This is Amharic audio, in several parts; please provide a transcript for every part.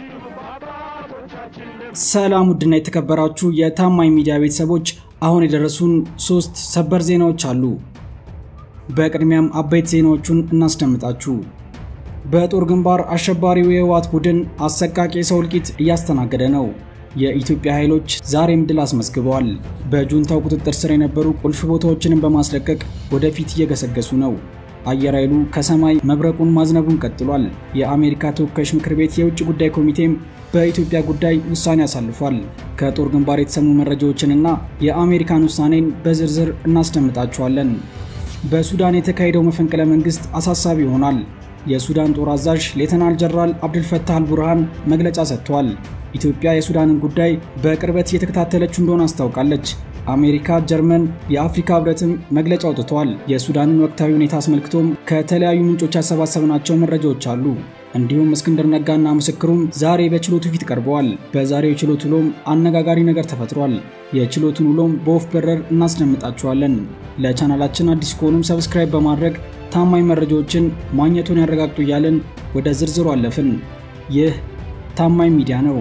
ሰላም ውድና የተከበራችሁ የታማኝ ሚዲያ ቤተሰቦች፣ አሁን የደረሱን ሶስት ሰበር ዜናዎች አሉ። በቅድሚያም አበይት ዜናዎቹን እናስደምጣችሁ። በጦር ግንባር አሸባሪው የህወሓት ቡድን አሰቃቂ የሰው እልቂት እያስተናገደ ነው። የኢትዮጵያ ኃይሎች ዛሬም ድል አስመዝግበዋል። በጁንታው ቁጥጥር ስር የነበሩ ቁልፍ ቦታዎችንም በማስለቀቅ ወደፊት እየገሰገሱ ነው። አየር ኃይሉ ከሰማይ መብረቁን ማዝነቡን ቀጥሏል። የአሜሪካ ተወካዮች ምክር ቤት የውጭ ጉዳይ ኮሚቴም በኢትዮጵያ ጉዳይ ውሳኔ አሳልፏል። ከጦር ግንባር የተሰሙ መረጃዎችንና የአሜሪካን ውሳኔን በዝርዝር እናስደምጣችኋለን። በሱዳን የተካሄደው መፈንቅለ መንግስት አሳሳቢ ይሆናል። የሱዳን ጦር አዛዥ ሌተናል ጀነራል አብዱልፈታህ አልቡርሃን መግለጫ ሰጥተዋል። ኢትዮጵያ የሱዳንን ጉዳይ በቅርበት እየተከታተለችው እንደሆነ አስታውቃለች። አሜሪካ፣ ጀርመን፣ የአፍሪካ ህብረትም መግለጫ አውጥተዋል። የሱዳንን ወቅታዊ ሁኔታ አስመልክቶም ከተለያዩ ምንጮች ያሰባሰብናቸው መረጃዎች አሉ። እንዲሁም እስክንድር ነጋና ምስክሩም ዛሬ በችሎቱ ፊት ቀርበዋል። በዛሬው ችሎት ውሎም አነጋጋሪ ነገር ተፈጥሯል። የችሎቱን ውሎም በወፍ በረር እናስደምጣችኋለን። ለቻናላችን አዲስ ከሆኑም ሰብስክራይብ በማድረግ ታማኝ መረጃዎችን ማግኘቱን ያረጋግጡ እያልን ወደ ዝርዝሩ አለፍን። ይህ ታማኝ ሚዲያ ነው።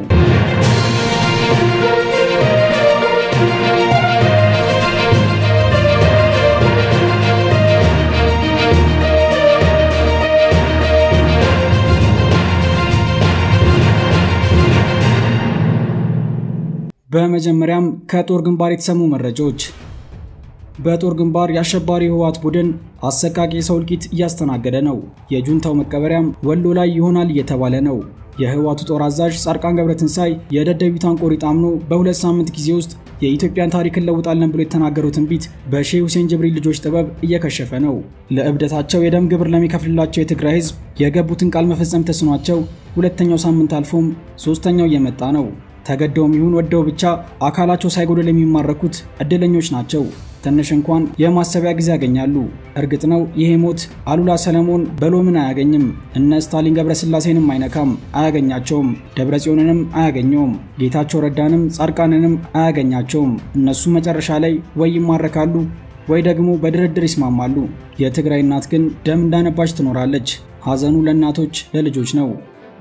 በመጀመሪያም ከጦር ግንባር የተሰሙ መረጃዎች። በጦር ግንባር የአሸባሪ ህወሓት ቡድን አሰቃቂ የሰው እልቂት እያስተናገደ ነው። የጁንታው መቀበሪያም ወሎ ላይ ይሆናል እየተባለ ነው። የህወሓቱ ጦር አዛዥ ጻድቃን ገብረትንሳይ የደደቢቷን ቆሪጥ አምኖ በሁለት ሳምንት ጊዜ ውስጥ የኢትዮጵያን ታሪክ እንለውጣለን ብሎ የተናገረው ትንቢት በሼህ ሁሴን ጅብሪል ልጆች ጥበብ እየከሸፈ ነው። ለእብደታቸው የደም ግብር ለሚከፍልላቸው የትግራይ ህዝብ የገቡትን ቃል መፈጸም ተስኗቸው ሁለተኛው ሳምንት አልፎም ሶስተኛው እየመጣ ነው። ተገደውም ይሁን ወደው ብቻ አካላቸው ሳይጎደል የሚማረኩት እድለኞች ናቸው። ትንሽ እንኳን የማሰቢያ ጊዜ ያገኛሉ። እርግጥ ነው ይሄ ሞት አሉላ ሰለሞን በሎምን አያገኝም፣ እነ ስታሊን ገብረስላሴንም አይነካም፣ አያገኛቸውም። ደብረ ጽዮንንም አያገኘውም፣ ጌታቸው ረዳንም ጻድቃንንም አያገኛቸውም። እነሱ መጨረሻ ላይ ወይ ይማረካሉ ወይ ደግሞ በድርድር ይስማማሉ። የትግራይ እናት ግን ደም እንዳነባች ትኖራለች። ሐዘኑ ለእናቶች ለልጆች ነው።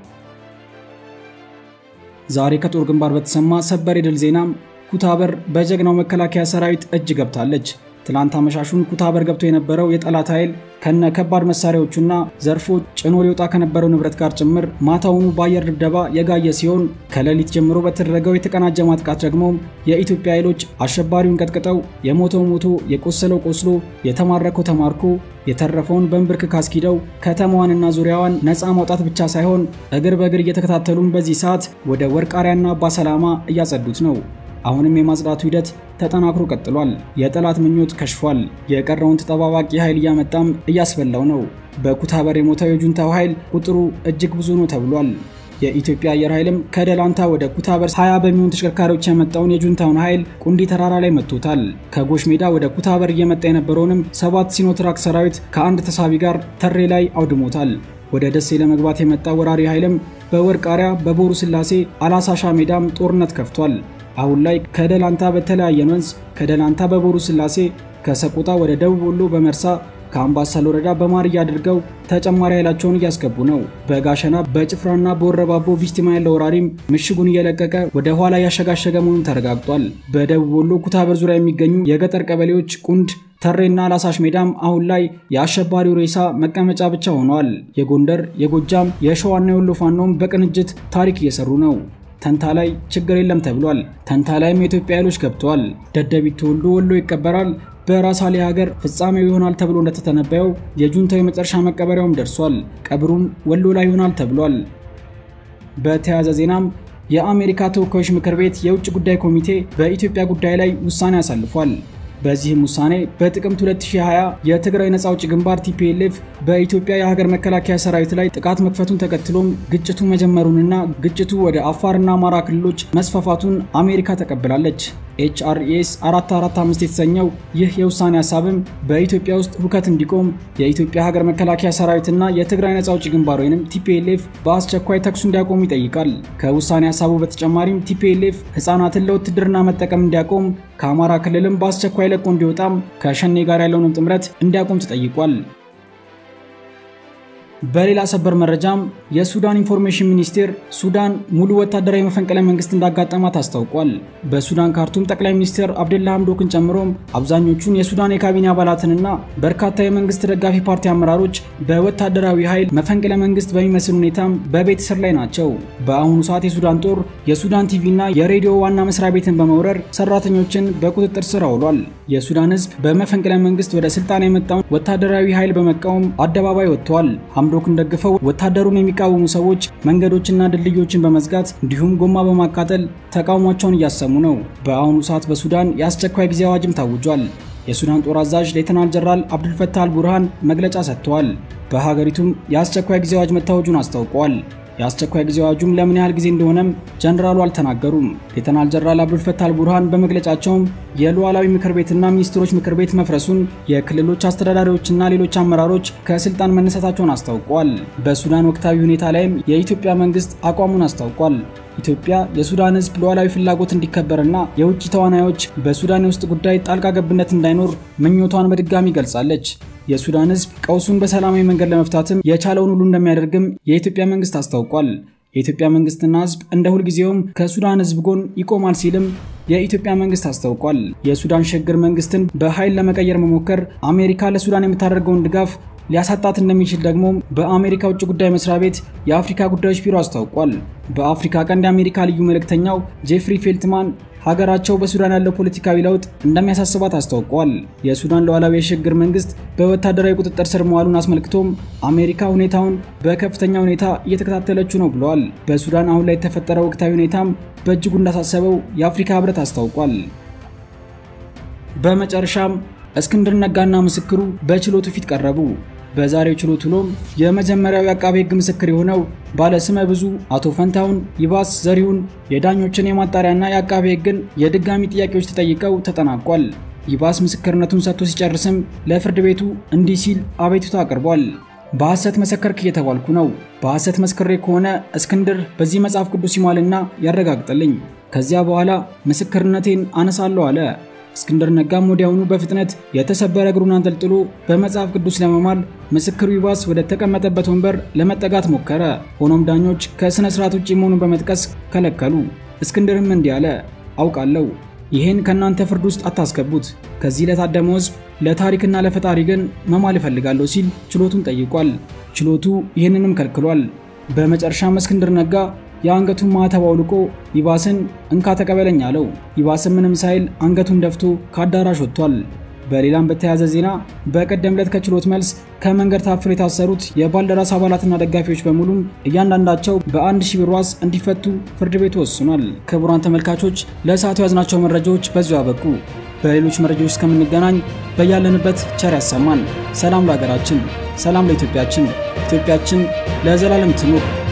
ዛሬ ከጦር ግንባር በተሰማ ሰበር የድል ዜናም ኩታበር በጀግናው መከላከያ ሰራዊት እጅ ገብታለች። ትላንት አመሻሹን ኩታበር ገብቶ የነበረው የጠላት ኃይል ከነ ከባድ መሳሪያዎቹና ዘርፎ ጭኖ ሊወጣ ከነበረው ንብረት ጋር ጭምር ማታውኑ በአየር ድብደባ የጋየ ሲሆን ከሌሊት ጀምሮ በተደረገው የተቀናጀ ማጥቃት ደግሞ የኢትዮጵያ ኃይሎች አሸባሪውን ቀጥቅጠው የሞተው ሞቶ የቆሰለው ቆስሎ የተማረከው ተማርኮ የተረፈውን በንብርክክ አስኪደው ከተማዋንና ዙሪያዋን ነፃ ማውጣት ብቻ ሳይሆን እግር በእግር እየተከታተሉን በዚህ ሰዓት ወደ ወርቃሪያና አባሰላማ እያጸዱት ነው። አሁንም የማጽዳቱ ሂደት ተጠናክሮ ቀጥሏል። የጠላት ምኞት ከሽፏል። የቀረውን ተጠባባቂ ኃይል እያመጣም እያስበላው ነው። በኩታበር የሞተው የጁንታው ኃይል ቁጥሩ እጅግ ብዙ ነው ተብሏል። የኢትዮጵያ አየር ኃይልም ከደላንታ ወደ ኩታበር 20 በሚሆኑ ተሽከርካሪዎች የመጣውን የጁንታውን ኃይል ቁንዲ ተራራ ላይ መጥቶታል። ከጎሽ ሜዳ ወደ ኩታበር እየመጣ የነበረውንም ሰባት ሲኖትራክ ሰራዊት ከአንድ ተሳቢ ጋር ተሬ ላይ አውድሞታል። ወደ ደሴ ለመግባት የመጣ ወራሪ ኃይልም በወርቃሪያ በቦሩ ስላሴ አላሳሻ ሜዳም ጦርነት ከፍቷል። አሁን ላይ ከደላንታ በተለያየ ወንዝ ከደላንታ በቦሩ ስላሴ ከሰቆጣ ወደ ደቡብ ወሎ በመርሳ ከአምባሰል ወረዳ በማርያ አድርገው ተጨማሪ ኃይላቸውን እያስገቡ ነው። በጋሸና በጭፍራና በወረባቦ ቢስቲማ ያለው ወራሪም ምሽጉን እየለቀቀ ወደ ኋላ ያሸጋሸገ መሆኑን ተረጋግጧል። በደቡብ ወሎ ኩታበር ዙሪያ የሚገኙ የገጠር ቀበሌዎች ቁንድ ተሬና ላሳሽ ሜዳም አሁን ላይ የአሸባሪው ሬሳ መቀመጫ ብቻ ሆነዋል። የጎንደር፣ የጎጃም፣ የሸዋና የወሎ ፋኖም በቅንጅት ታሪክ እየሰሩ ነው። ተንታ ላይ ችግር የለም ተብሏል። ተንታ ላይም የኢትዮጵያ ኃይሎች ገብተዋል። ደደቢት ተወልዶ ወሎ ይቀበራል። በራስ አሊ ሀገር ፍጻሜው ይሆናል ተብሎ እንደተተነበየው የጁንታው የመጨረሻ መቀበሪያውም ደርሷል። ቀብሩም ወሎ ላይ ይሆናል ተብሏል። በተያያዘ ዜናም የአሜሪካ ተወካዮች ምክር ቤት የውጭ ጉዳይ ኮሚቴ በኢትዮጵያ ጉዳይ ላይ ውሳኔ አሳልፏል። በዚህም ውሳኔ በጥቅምት 2020 የትግራይ ነጻ አውጪ ግንባር ቲፒኤልኤፍ በኢትዮጵያ የሀገር መከላከያ ሰራዊት ላይ ጥቃት መክፈቱን ተከትሎም ግጭቱ መጀመሩንና ግጭቱ ወደ አፋርና አማራ ክልሎች መስፋፋቱን አሜሪካ ተቀብላለች። ኤችአርኤስ 445 የተሰኘው ይህ የውሳኔ ሀሳብም በኢትዮጵያ ውስጥ ሁከት እንዲቆም የኢትዮጵያ ሀገር መከላከያ ሰራዊትና የትግራይ ነጻ አውጪ ግንባር ወይም ቲፒኤልኤፍ በአስቸኳይ ተኩሱ እንዲያቆሙ ይጠይቃል። ከውሳኔ ሀሳቡ በተጨማሪም ቲፒኤልኤፍ ህጻናትን ለውትድርና መጠቀም እንዲያቆም፣ ከአማራ ክልልም በአስቸኳይ ለቆ እንዲወጣም፣ ከሸኔ ጋር ያለውንም ጥምረት እንዲያቆም ተጠይቋል። በሌላ ሰበር መረጃም የሱዳን ኢንፎርሜሽን ሚኒስቴር ሱዳን ሙሉ ወታደራዊ መፈንቅለ መንግስት እንዳጋጠማት አስታውቋል። በሱዳን ካርቱም ጠቅላይ ሚኒስትር አብደላ ሐምዶክን ጨምሮም አብዛኞቹን የሱዳን የካቢኔ አባላትንና በርካታ የመንግስት ደጋፊ ፓርቲ አመራሮች በወታደራዊ ኃይል መፈንቅለ መንግስት በሚመስል ሁኔታም በቤት እስር ላይ ናቸው። በአሁኑ ሰዓት የሱዳን ጦር የሱዳን ቲቪና የሬዲዮ ዋና መስሪያ ቤትን በመውረር ሰራተኞችን በቁጥጥር ስር አውሏል። የሱዳን ህዝብ በመፈንቅለ መንግስት ወደ ስልጣን የመጣውን ወታደራዊ ኃይል በመቃወም አደባባይ ወጥተዋል። ሐምዶክን ደግፈው ወታደሩን የሚቃወሙ ሰዎች መንገዶችና ድልድዮችን በመዝጋት እንዲሁም ጎማ በማቃጠል ተቃውሟቸውን እያሰሙ ነው። በአሁኑ ሰዓት በሱዳን የአስቸኳይ ጊዜ አዋጅም ታውጇል። የሱዳን ጦር አዛዥ ሌተናል ጀነራል አብዱልፈታህ አልቡርሃን መግለጫ ሰጥተዋል። በሀገሪቱም የአስቸኳይ ጊዜ አዋጅ መታወጁን አስታውቀዋል። የአስቸኳይ ጊዜ አዋጁም ለምን ያህል ጊዜ እንደሆነም ጀነራሉ አልተናገሩም። ሌተናል ጀነራል አብዱልፈታህ አልቡርሃን በመግለጫቸውም የሉዓላዊ ምክር ቤትና ሚኒስትሮች ምክር ቤት መፍረሱን፣ የክልሎች አስተዳዳሪዎችና ሌሎች አመራሮች ከስልጣን መነሳታቸውን አስታውቋል። በሱዳን ወቅታዊ ሁኔታ ላይም የኢትዮጵያ መንግስት አቋሙን አስታውቋል። ኢትዮጵያ የሱዳን ህዝብ ሉዓላዊ ፍላጎት እንዲከበርና የውጭ ተዋናዮች በሱዳን የውስጥ ጉዳይ ጣልቃ ገብነት እንዳይኖር ምኞቷን በድጋሚ ገልጻለች። የሱዳን ህዝብ ቀውሱን በሰላማዊ መንገድ ለመፍታትም የቻለውን ሁሉ እንደሚያደርግም የኢትዮጵያ መንግስት አስታውቋል። የኢትዮጵያ መንግስትና ህዝብ እንደ ሁልጊዜውም ከሱዳን ህዝብ ጎን ይቆማል ሲልም የኢትዮጵያ መንግስት አስታውቋል። የሱዳን ሽግግር መንግስትን በኃይል ለመቀየር መሞከር አሜሪካ ለሱዳን የምታደርገውን ድጋፍ ሊያሳጣት እንደሚችል ደግሞ በአሜሪካ ውጭ ጉዳይ መስሪያ ቤት የአፍሪካ ጉዳዮች ቢሮ አስታውቋል። በአፍሪካ ቀንድ የአሜሪካ ልዩ መልእክተኛው ጄፍሪ ፌልትማን ሀገራቸው በሱዳን ያለው ፖለቲካዊ ለውጥ እንደሚያሳስባት አስታውቋል። የሱዳን ሉዓላዊ የሽግግር መንግስት በወታደራዊ ቁጥጥር ስር መዋሉን አስመልክቶም አሜሪካ ሁኔታውን በከፍተኛ ሁኔታ እየተከታተለችው ነው ብለዋል። በሱዳን አሁን ላይ የተፈጠረው ወቅታዊ ሁኔታም በእጅጉ እንዳሳሰበው የአፍሪካ ህብረት አስታውቋል። በመጨረሻም እስክንድር ነጋና ምስክሩ በችሎቱ ፊት ቀረቡ። በዛሬው ችሎት ውሎም የመጀመሪያው የአቃቤ ሕግ ምስክር የሆነው ባለስመ ብዙ አቶ ፈንታውን ይባስ ዘሪሁን የዳኞችን የማጣሪያና የአቃቤ ሕግን የድጋሚ ጥያቄዎች ተጠይቀው ተጠናቋል። ይባስ ምስክርነቱን ሰጥቶ ሲጨርስም ለፍርድ ቤቱ እንዲህ ሲል አቤቱታ አቅርቧል። በሐሰት መሰከርክ እየተባልኩ ነው። በሐሰት መስክሬ ከሆነ እስክንድር በዚህ መጽሐፍ ቅዱስ ይሟልና ያረጋግጥልኝ። ከዚያ በኋላ ምስክርነቴን አነሳለሁ አለ። እስክንድር ነጋም ወዲያውኑ በፍጥነት የተሰበረ እግሩን አንጠልጥሎ በመጽሐፍ ቅዱስ ለመማል ምስክሩ ይባስ ወደ ተቀመጠበት ወንበር ለመጠጋት ሞከረ። ሆኖም ዳኞች ከሥነ ሥርዓት ውጭ መሆኑን በመጥቀስ ከለከሉ። እስክንድርም እንዲህ አለ፣ አውቃለሁ ይህን ከእናንተ ፍርድ ውስጥ አታስገቡት። ከዚህ ለታደመው ሕዝብ ለታሪክና ለፈጣሪ ግን መማል እፈልጋለሁ ሲል ችሎቱን ጠይቋል። ችሎቱ ይህንንም ከልክሏል። በመጨረሻም እስክንድር ነጋ የአንገቱን ማዕተብ አውልቆ ይባስን እንካ ተቀበለኝ አለው። ይባስን ምንም ሳይል አንገቱን ደፍቶ ከአዳራሽ ወጥቷል። በሌላም በተያያዘ ዜና በቀደም ዕለት ከችሎት መልስ ከመንገድ ታፍነው የታሰሩት የባልደራስ አባላትና ደጋፊዎች በሙሉም እያንዳንዳቸው በአንድ ሺህ ብር ዋስ እንዲፈቱ ፍርድ ቤቱ ወስኗል። ክቡራን ተመልካቾች ለሰዓቱ ያዝናቸው መረጃዎች በዚሁ አበቁ። በሌሎች መረጃዎች እስከምንገናኝ በያለንበት ቸር ያሰማን። ሰላም ለሀገራችን፣ ሰላም ለኢትዮጵያችን፣ ኢትዮጵያችን ለዘላለም ትኑር።